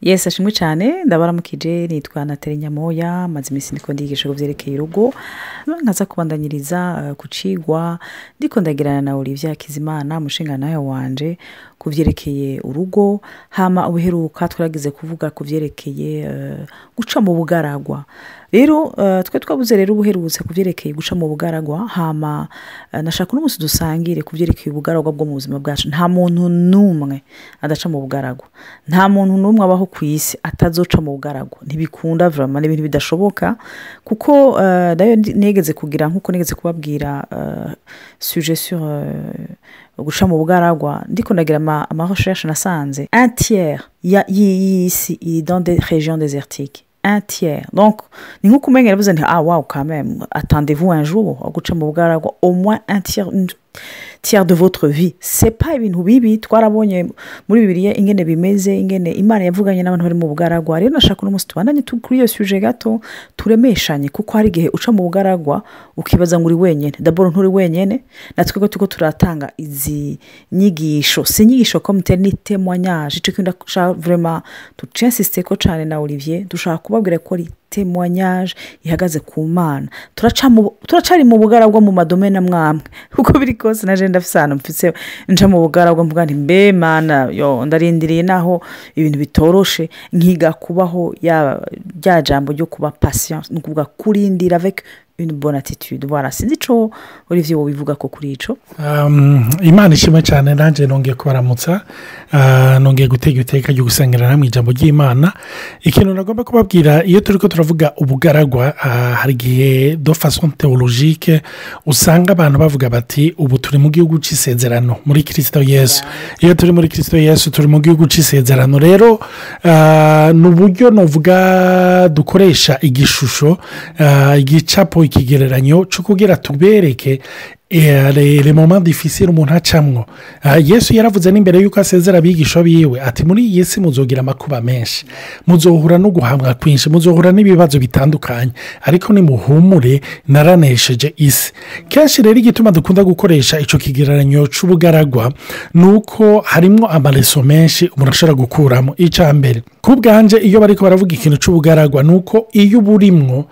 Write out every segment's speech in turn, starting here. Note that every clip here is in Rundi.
yesi ashimwe cyane ndabaramukije nitwa nateri nyamoya maze iminsi ndiko ndigisha ku byerekeye urugo nkaza kubandanyiriza eh, ku cigwa ndiko ndagirana na olivier hakizimana umushinga nawe wanje ku byerekeye urugo hama ubuheruka twaragize kuvuga ku byerekeye eh, guca mu bugaragwa rero eh, twe twabuze rero ubuherutse ku byerekeye guca mu bugaragwa hama eh, nashaka uno munsi dusangire ku byerekeye ubugaragwa bwo mu buzima bwacu nta muntu n'umwe adaca mu bugaragwa nta muntu n'umwe abaho ku isi atazoca mu bugaragwa ntibikunda vraiment ni ibintu bidashoboka kuko eh, nayo ndi- negeze kugira nk'uko negeze kubabwira eh, sujet sur eh, guca mu bugaragwa ndiko ndagira ama, ama recherche nasanze un tiers ya- y'i- y'isi iri dans des régions désertiques un tiers donc ni nk'uko umenya yavuze nti ah wow quand même attendez-vous un jour wo guca mu bugaragwa au moins un tiers une tiers de votre vie c'est pas ibintu bibi twarabonye muri bibiliya ingene bimeze ingene imana yavuganye n'abantu bari mu bugaragwa rero nashaka uno munsi tubandanye tu- kuri iyo suje gato turemeshanye kuko hari igihe uca mu bugaragwa ukibaza ngo uri wenyine daboro nturi wenyine natwe ko turiko turatanga izi nyigisho si inyigisho komite ni témoignage ico kintu ndashaka vraiment tucinsiste ko cane na olivier dushaka kubabwira ko ari témoignage ihagaze ku mana turaca mu- turacari mu bugaragwa mu madomene amwamwe uko biri kose naje ndafise ahantu mfise nca mu bugaragwa mvuga nti mbe mana yo ndarindiriye naho ibintu bitoroshe nkiga kubaho ya rya jambo ryo kuba patience ni ukuvuga kurindira avec une bonne attitude voilà sinzi ico olivier wobivuga ko kuri ico Um, imana ishimwe cyane nanjye nongeye kubaramutsa uh, nongeye gutega iteka ryo gusengerana mu ijambo ry'imana ikintu nagomba kubabwira iyo turi ko turavuga ubugaragwa uh, hari igihe do façon théologique usanga abantu bavuga bati ubu turi mu gihugu cy'isezerano muri kirisito yesu iyo turi muri kirisito yesu turi mu gihugu cy'isezerano rero uh, ni uburyo nuvuga dukoresha igishusho uh, igicapo ikigereranyo cyo kugira tubereke le moment difficile umuntu acamwo Ah, yesu yaravuze n'imbere y'uko asezera abigisha biwe ati muri iyi si muzogira amakuba menshi muzohura no guhamwa kwinshi muzohura n'ibibazo bitandukanye ariko nimuhumure naranesheje isi kenshi rero igituma dukunda gukoresha icyo kigereranyo cy'ubugaragwa ni uko harimo amareso menshi umuntu ashobora gukuramo icya mbere ku bwanje iyo bari baravuga ikintu cy'ubugaragwa ni uko iyo uba urimwo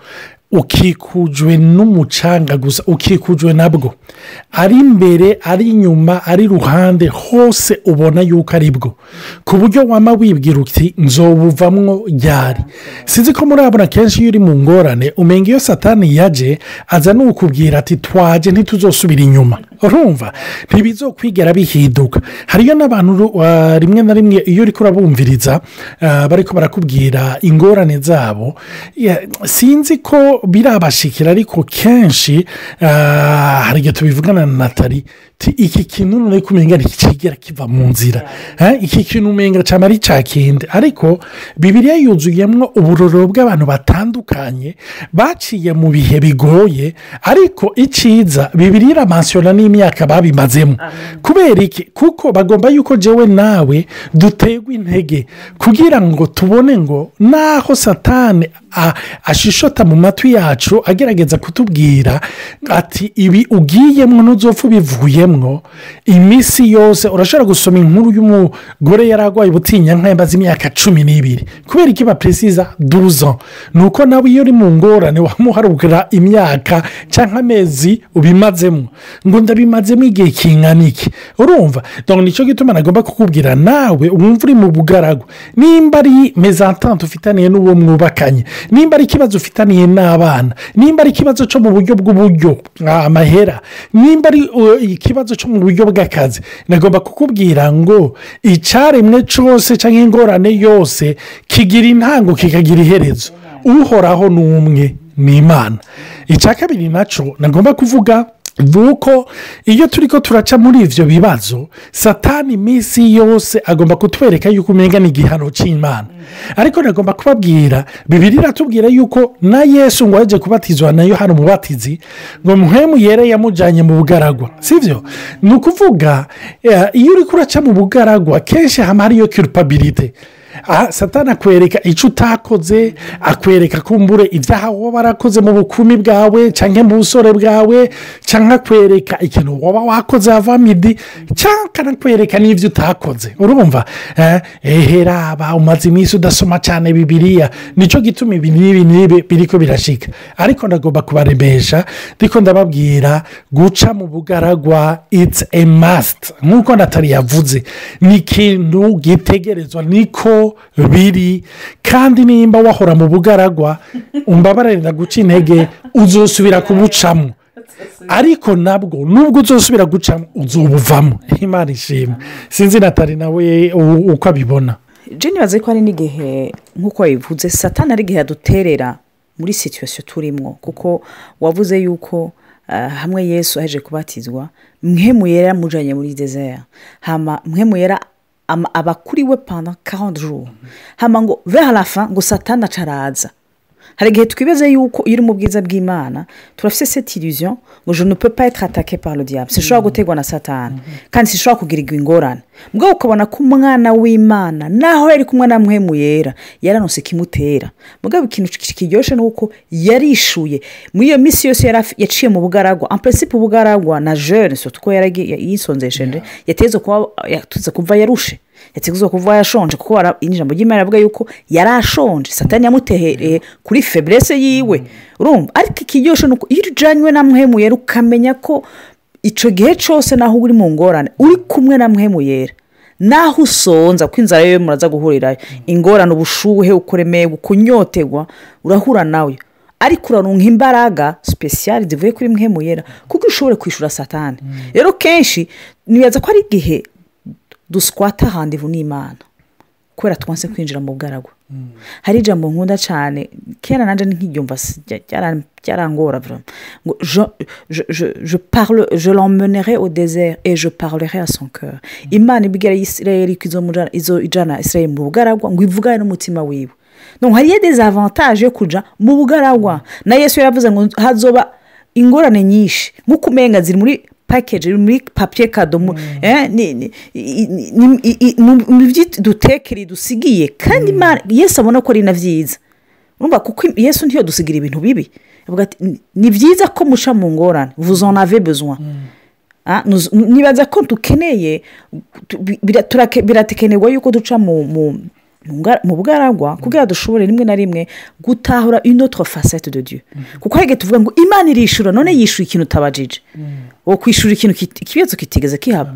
ukikujwe n'umucanga gusa ukikujwe nabwo ari imbere ari inyuma ari iruhande hose ubona yuko ari bwo ku buryo wama wibwira uti nzobuvamwo ryari sinzi ko murabona kenshi iyo uri mu ngorane umenga iyo satani yaje aza n'ukubwira ati twaje ntituzosubira inyuma urumva ntibizokwigera bihinduka hariyo n'abantu uh, rimwe na rimwe iyo uri kurabumviriza uh, bari barakubwira ingorane zabo ya- sinzi ko birabashikira ariko kenshi uh, hari igihe tubivugana na natali ti iki kintu none kumenga ntikigera kiva mu nzira Eh, iki kintu umenga cyane ari cya kindi ariko bibiriya yuzuyemo uburoro bw'abantu batandukanye baciye mu bihe bigoye ariko icyiza bibiriya iramansiyona n'imyaka babimazemo kubera iki kuko bagomba yuko jewe nawe duterwa intege kugira ngo tubone ngo naho satani a- ashishota mu matwi yacu agerageza kutubwira ati ibi ugiyemo ntuzopfa ubivuyemo iminsi yose urashobora gusoma inkuru y'umugore yari arwaye ubutinyanka yamaze imyaka cumi n'ibiri kubera iki baperesiza duza ni uko nawe iyo uri mu ngorane wamuharugura imyaka cyangwa amezi ubimazemo ngo ndabimazemo igihe kingana iki urumva dore nicyo gituma nagomba kukubwira nawe wumva uri mu bugaragwa nimba ari mezantante ufitaniye n'uwo mwubakanye nimba ari ikibazo ufitaniye n'abana nimba ari ikibazo cyo mu buryo bw'uburyo ah, amahera nimba ari uh, ikibazo cyo mu buryo bw'akazi nagomba kukubwira ngo icyaremwe cyose cyangwa ingorane yose kigira intango kikagira iherezo uhoraho ni umwe ni imana icya kabiri nacyo nagomba kuvuga ni uko iyo turi ko turaca muri ibyo bibazo satani iminsi yose agomba kutwereka yuko umenya ni igihano cy'imana ariko nagomba kubabwira bibiri iratubwira yuko na yesu ngo yaje kubatizwa na yohani umubatizi ngo muhemu yere yamujyanye mu bugaragwa si byo ni ukuvuga eh, iyo uri kuraca mu bugaragwa kenshi haba hariyo kirupabirite aha satana akwereka icyo utakoze akwereka kumbure ibyaha waba warakoze mu bukumi bwawe cyangwa mu busore bwawe cyangwa akwereka ikintu waba wakoze havamidi cyangwa akanakwereka n'ibyo utakoze urumva Eh, eheraba umaze iminsi udasoma cyane bibiriya nicyo gituma ibi n'ibi n'ibi biri ko birashika ariko ndagomba kubaremesha ndiko ndababwira guca mu bugaragwa it's a must nk'uko natali yavuze ni ikintu gitegerezwa niko biri kandi nimba wahora mu bugaragwa umbabarira guca intege uzosubira kubucamo ariko nabwo nubwo uzosubira gucamo uzobuvamo imana ishimwe sinzi natali nawe u- uko abibona jeni bazi ko hari n'igihe nk'uko wabivuze satana ari igihe aduterera muri situwasiyo turimo kuko wavuze yuko ah, hamwe yesu aje kubatizwa mwe muyera yamujyanye muri desert hama mwe muyera ama- aba kuri we panda karande juru hama ngo vers la fin ngo satana acaraza hari igihe twibaze yuko iyo uri mu bwiza bw'imana turafite cette illusion ngo je ne peux pas être attaqué par le diable sinshobora gutegwa na satani kandi sinshobora kugirirwa ingorane mbwa ukabona ko umwana w'imana naho yari kumwe na mwemu yera yaranose ikimutera mbwa ikintu ki- kiryoshye ni uko yarishuye muri iyo minsi yose yari afi- yaciye mu bugaragwa en principe ubugaragwa na jeune surtout ko yaragiye yisonzesheje yateze kuba yateze kuva yarushe yateguza kuva yashonje kuko wara- ijambo ry'imana rivuga yuko yari ashonje satani yamutehereye kuri feburese yiwe urumva ariko ikiryoshye ni uko iyo ujyanywe na mwemuyera ukamenya ko icyo gihe cyose naho uri mu ngorane uri kumwe na mwemuyera naho usonza kuko inzara yo muraza guhurirayo ingorane ubushuhe ukuremeye kunyotegwa urahura nawe ariko uraronka imbaraga sipesiyari zivuye kuri mwemuyera kuko ushobora kwishyura satani rero kenshi nibaza ko ari igihe duswata handivu n'imana kubera twanse kwinjira mu bugaragwa hari ijambo nkunda cyane kera nanjye nk'iryumva si- rya- ryara- ryarangora vraiment. ngo je, je, je, je, parle, je l'emmenerai au désert et je parlerai à son cœur imana ibwira isirayeli ko izomujana- izo ijana isirayeli mu bugaragwa ngo ivugane n'umutima wiwe donc hariyo dezavantage yo kuja mu bugaragwa na yesu yaravuze ngo hazoba ingorane nyinshi nk'uko umenga ziri muri pakeji muri papiye kado mu- eh, ni- ni- i- i- ni- i- i- mu mu byo dutekere dusigiye kandi Imana- yesu abona ko ari na byiza urumva kuko yesu ntiyo dusigira ibintu bibi avuga ati "Ni- ni byiza ko muca mu ngorane vous en avez besoin Ah, nuz- nibaza ko dukeneye tu- bi- bira- turake- biratekenerwa yuko duca mu mu mu nga- mu bugaragwa kugira dushobore rimwe na rimwe gutahura une autre facette de dieu kuko hari igihe tuvuga ngo imana irishura none yishyura ikintu utabajije wo kwishyura ikintu kit- ikibazo kitigeze kihaba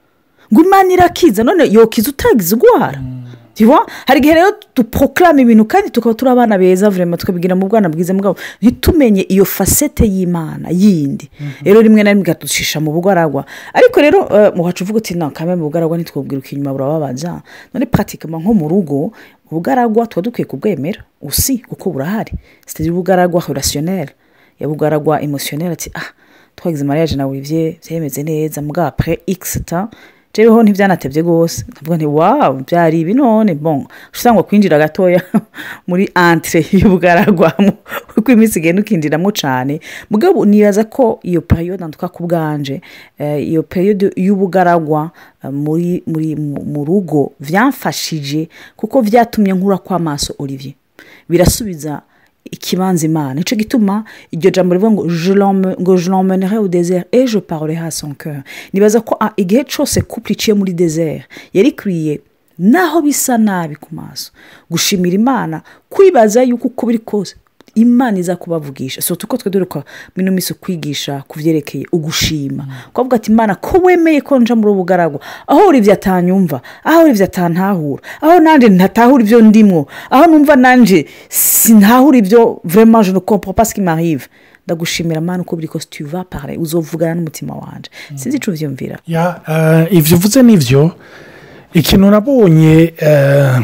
ngo imana irakiza none yokiza utagize urwara Tiwa? hari igihe rero duproklama ibintu kandi tukaba turi abana beza vurema tukabigira mu bwana bwiza bwabo ntitumenye iyo fasete y'imana yindi rero rimwe na rimwe ikadushisha mu bugaragwa ariko rero eh, mu wacu uvuga uti nta kamwe mu bugaragwa ntitwubwira uko inyuma burababaza none pratikama nko mu rugo ubugaragwa tuba dukwiye kubwemera usi kuko burahari sitari ubugaragwa relationnel ya bugaragwa emotionnel ati ah twagize mariage na olivier byemeze neza mbwa apres x temps jeweho ntibyanatebye rwose ndavuga nti wawu byari ibi none bon usanga kwinjira gatoya muri antire y'ubugaragwa mu- uko iminsi igenda ukinjiramo cyane mugabo nibaza ko iyo periyode ntuka ku bwanje eh, iyo periyode y'ubugaragwa eh, muri muri mu- mu rugo byamfashije kuko byatumye nkura kw'amaso olivier birasubiza ikibanza imana nicyo gituma iryo jambo rivuga ngo je l'emme- ngo je l'emmenerai au désert et je parlerai à son cœur nibaza ko ah, igihe cyose couple iciye muri désert yari ikwiye naho bisa nabi ku maso gushimira imana kwibaza yuko uko biri kose imana iza kubavugisha so tuko twe duruka mino minsi kwigisha ku byerekeye ugushima kuvuga ati imana ko wemeye ko nja muri ubu bugaragwa aho uri ibyo atanyumva aho uri ibyo atantahura aho nanjye ntatahura ibyo ndimwo aho numva nanjye sintahura ibyo vraiment je ne comprends pas ce qui m'arrive ndagushimira mana uko biri kose tu vas parler uzovugana n'umutima wanjye sinzi icyo ubyumvira Ya, eh, ibyo uvuze nibyo ikintu nabonye eh,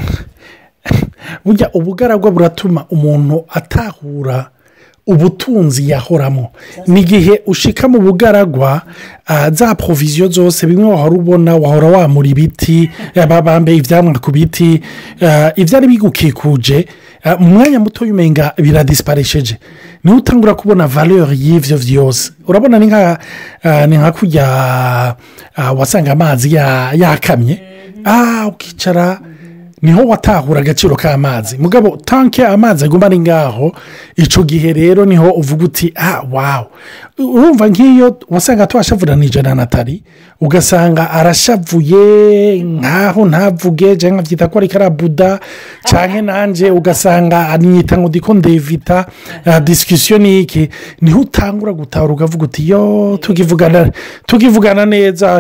burya ubugaragwa buratuma umuntu atahura ubutunzi yahoramo ni igihe ushika mu bugaragwa ah, za poroviziyo zose bimwe wahora ubona wahora wamura ibiti eh, bambaye ibyamwa ku biti ah, ibyari bigukikuje ah, mu mwanya muto umenga biradisiparesheje niho utangura kubona valeur y'ibyo byose urabona ni nka ah, ni nka kujya ah, wasanga amazi ya- yakamye ah ukicara niho watahura agaciro k'amazi mugabo tanke amazi aguma ari ngaho icyo gihe rero niho uvuga uti ah wawu urumva nk'iyo wasanga twashavuranije na natali ugasanga arashavuye nkaho ntavuge cyangwa abyita ko ari karabuda cyangwa nanjye ugasanga aniyita ngo ndiko ndevita disikisiyo ni iki niho utangura gutahura ukavuga uti yo tukivugana tukivugana neza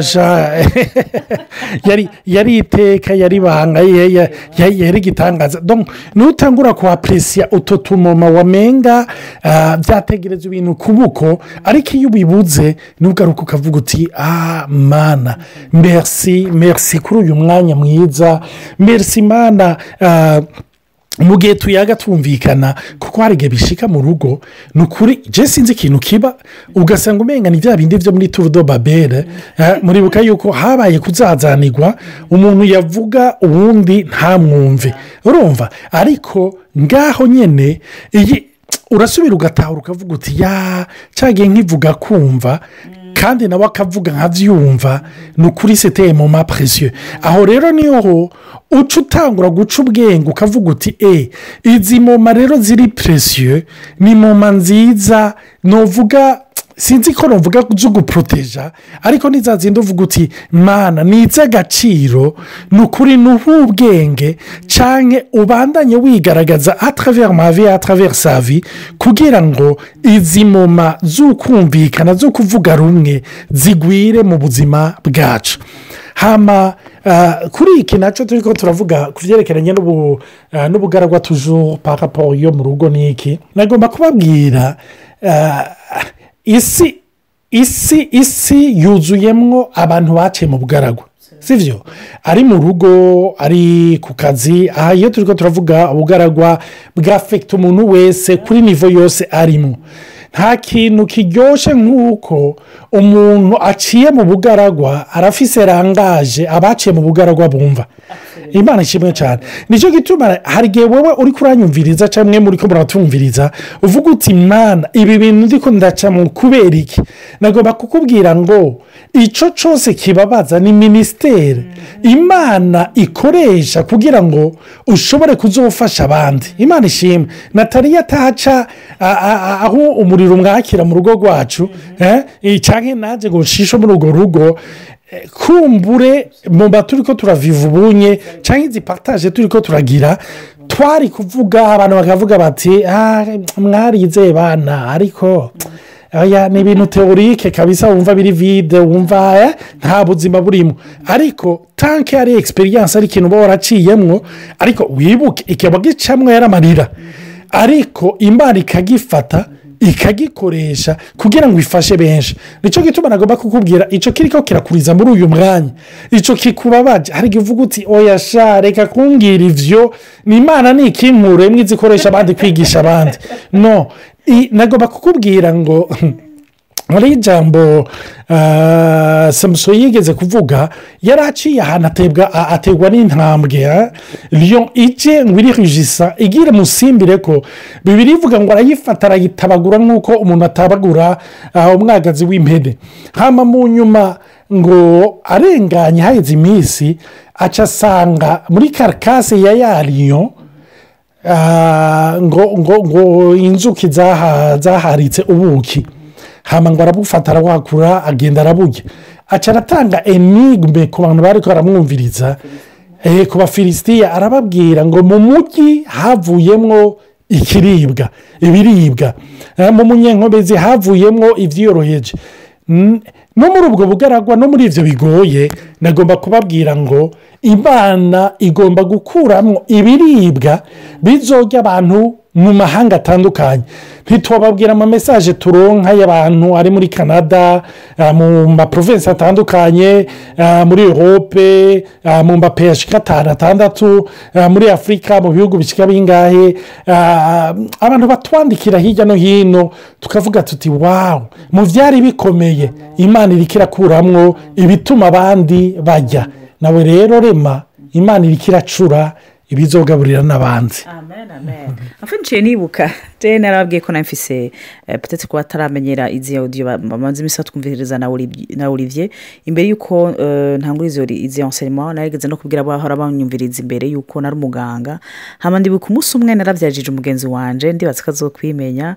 yari yari iteka yari ibanga yari igitangaza niho utangura kuhaperesiya utu tumoma wamenga byategereza ibintu kubuko ariko iyo ubibuze ntugaruke ukavuga uti ah mana merisi merisi kuri uyu mwanya mwiza merisi mana mu gihe tuyaga twumvikana kuko hari igihe bishika mu rugo ni ukuri je sinzi ikintu kiba ugasanga umenga ni bya bindi byo muri turudo babere muribuka yuko habaye kuzazanirwa umuntu yavuga uwundi ntamwumve urumva ariko ngaho nyine iyi urasubira ugatahura ukavuga uti ya cyagiye nkivuga kumva kandi nawe akavuga nkabyumva ni ukuri seteye mu mapresiyo aho rero niho uca utangura guca ubwenge ukavuga uti e izi moma rero ziri presiyo ni moma nziza nuvuga sinzi ko nuvuga zo guporoteja ariko ni za zindi uvuga uti mana ni iz'agaciro ni ukuri ni ubwenge cyane ubandanye wigaragaza atravera mavi atravera savi kugira ngo izi moma z'ukumvikana zo kuvuga rumwe zigwire mu buzima bwacu hama kuri iki nacyo turi ko turavuga ku byerekeranye n'ubugaragwa tujuru paraporo yo mu rugo ni iki nagomba kubabwira isi isi isi yuzuyemo abantu baciye mu bugaragwa si byo ari mu rugo ari ku kazi aha iyo turi ko turavuga ubugaragwa bwafekita umuntu wese kuri nivo yose arimo nta kintu kiryoshye nk'uko umuntu aciye mu bugaragwa arafise rangaje abaciye mu bugaragwa bumva imana ishimwe cyane nicyo gituma hari igihe wowe uri kuranyumviriza cyangwa muri ko muratumviriza uvuga uti mwana ibi bintu ndi ndaca mu kubera iki nagomba kukubwira ngo icyo cyose kibabaza ni minisiteri imana ikoresha kugira ngo ushobore kuzofasha abandi imana ishimwe nataliya atahaca aho umuriro umwakira mu rugo rwacu cyangwa nanjye ngo ushishe muri urwo rugo kumbure mu turi ko turaviva ubunye cyangwa izi pataje turi ko turagira twari kuvuga abantu bakavuga bati mwarize bana ariko ni ibintu teorike kabisa wumva biri vide wumva nta buzima burimo ariko tanke ari egisperiyanse ari ikintu uba waraciyemo ariko wibuke ikaba gicamwo yaramarira ariko imana ikagifata ikagikoresha kugira ngo ifashe benshi nicyo gituma nagomba kukubwira icyo kiri ko kirakuriza muri uyu mwanya icyo kikubabaje hari igihe uvuga uti oya sha reka kumbwira ibyo ni imana ni ikinkure imwe izikoresha abandi kwigisha abandi no nagomba kukubwira ngo muri ijambo samuso yigeze kuvuga yari aciye ahantu ategwa n'intambwe riyo ije ngo irihijisa igire musimbire ko bibiri ivuga ngo arayifata arayitabagura nk'uko umuntu atabagura umwagazi w'impene hano mu nyuma ngo arenganye haheze iminsi aca asanga muri karikasi ya yariyo ngo ngo ngo inzuki zaharitse ubuki hano ngo arabufata arawakura agenda araburya aca aratanga enigme ku bantu bari baramwumviriza ku bafilisitiya arababwira ngo mu mujyi havuyemo ikiribwa ibiribwa mu munyenkomezi havuyemo ibyiyoroheje no muri ubwo bugaragwa no muri ibyo bigoye nagomba kubabwira ngo imana igomba gukuramo ibiribwa bizojya abantu mu mahanga atandukanye ntitubabwira amamesaje turonka y'abantu ari muri canada mu maprovensi atandukanye muri europe mu mapeyashika atanu atandatu muri afurika mu bihugu bishyika bingahe abantu batwandikira hirya no hino tukavuga tuti wawu mu byari bikomeye imana iri kirakuramwo ibituma abandi bajya nawe rero rema imana iri kiracura ibizogaburira n'abandi amen amen afe nciye nibuka je narababwiye ko namfise eh, peut-être kuba ataramenyera izi audio ba- bamaze imisi batwumviriza na Oli- na olivier imbere yuko eh, ntangura izo izi enseignement narigeze no kubwira abahora banyumviriza imbere yuko nari umuganga hama ndibuka umunsi umwe naravyajije umugenzi wanje ndibaza ko azokwimenya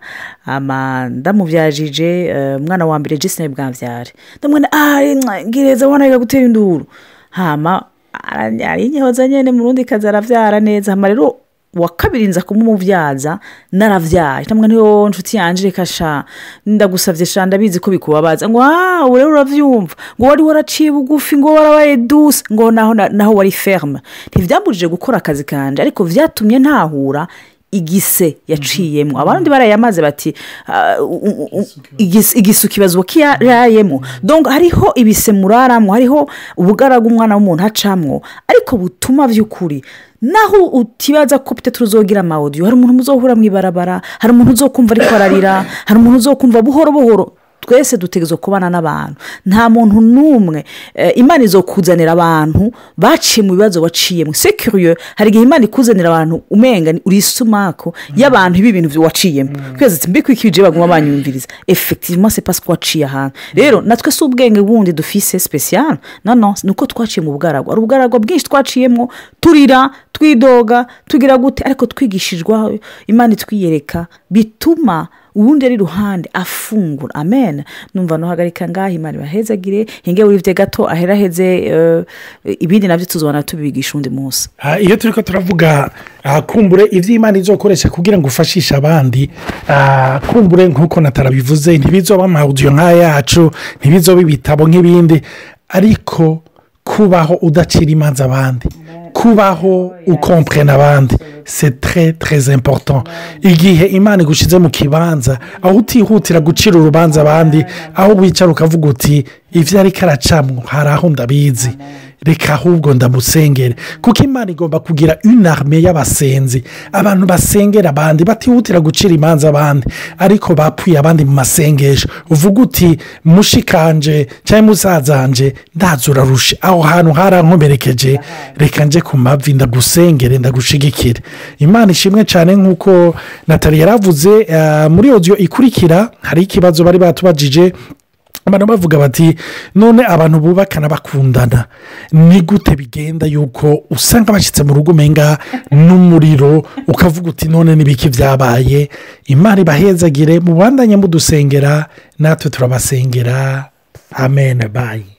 ama ndamuvyajije eh, umwana wa mbere je sinari bwamvyare ndamwene ari ngireza wana yiga gutera induru hama arinyehoza nyene murundi kazi aravyara neza hama rero wa kabiri nza kumumuvyaza naravyaye namwe niyo nshuti yanje reka sha ndagusavye sha ndabizi ko bikubabaza ngo ah ubu rero uravyumva ngo wari waraciye bugufi ngo warabaye duse ngo naho naho wari ferme ntivyambujije gukora akazi kanje ariko vyatumye ntahura igise yaciyemo abandi barayamaze bati ah, u- u- u- igis- igisu kibazo kiyarayemo donc hariho ibise muraramo hariho ubugaraga umwana w'umuntu acamwo ariko butuma by'ukuri naho utibaza ko pite tuzogira amawudiyo hari umuntu muzohura mu ibarabara hari umuntu uzokumva ariko ararira hari umuntu uzokumva buhoro buhoro twese dutegerezwa kubana n'abantu nta muntu n'umwe eh, imana izokuzanira abantu baciye mu bibazo waciyemo sekiriyo hari igihe imana ikuzanira abantu umenga ni- uri isumako y'abantu b'ibintu byo waciyemo twese ati mbiko iki bije baguma banyumviriza effectivement c'est parce que waciye ahantu rero natwe si ubwenge bundi dufise special no no ni uko twaciye mu bugaragwa hari ubugaragwa bwinshi twaciyemo turira twidoga tugira gute ariko twigishijwe imana itwiyereka bituma uwundi ari iruhande afungura amen numva nuhagarika ngaho imana ibahezagire hinge wivye gato aheraheze eh, ibindi navyo tuzobona tubibigisha undi munsi Ah, iyo turi ko turavuga ah, kumbure ibyo imana izokoresha kugira ngo ufashishe abandi ah, kumbure nk'uko natarabivuze ntibizoba amawudiyo nk'aya yacu ntibizoba ibitabo nk'ibindi ariko kubaho udacira imanza abandi kubaho ukomprena abandi c'est très très important igihe imana igushyize mu kibanza aho utihutira gucira urubanza abandi aho wicara ukavuga uti ibyo ariko aracamwo hari aho ndabizi reka ahubwo ndamusengere kuko imana igomba kugira inarme y'abasenzi abantu basengera abandi batihutira gucira imanza abandi ariko bapfuye abandi mu masengesho uvuga uti mushikanje cyangwa musazanje ndaza urarushe aho hantu harankomerekeje reka nje ku mavi ndagusengere ndagushigikire imana ishimwe cyane nk'uko natali yaravuze eh, muri odiyo ikurikira hari ikibazo bari batubajije abantu bavuga bati none abantu bubakana bakundana ni gute bigenda yuko usanga bashyitse mu rugo umenga n'umuriro ukavuga uti none n'ibiki byabaye imana ibahezagire mubandanye mudusengera natwe turabasengera amen bayi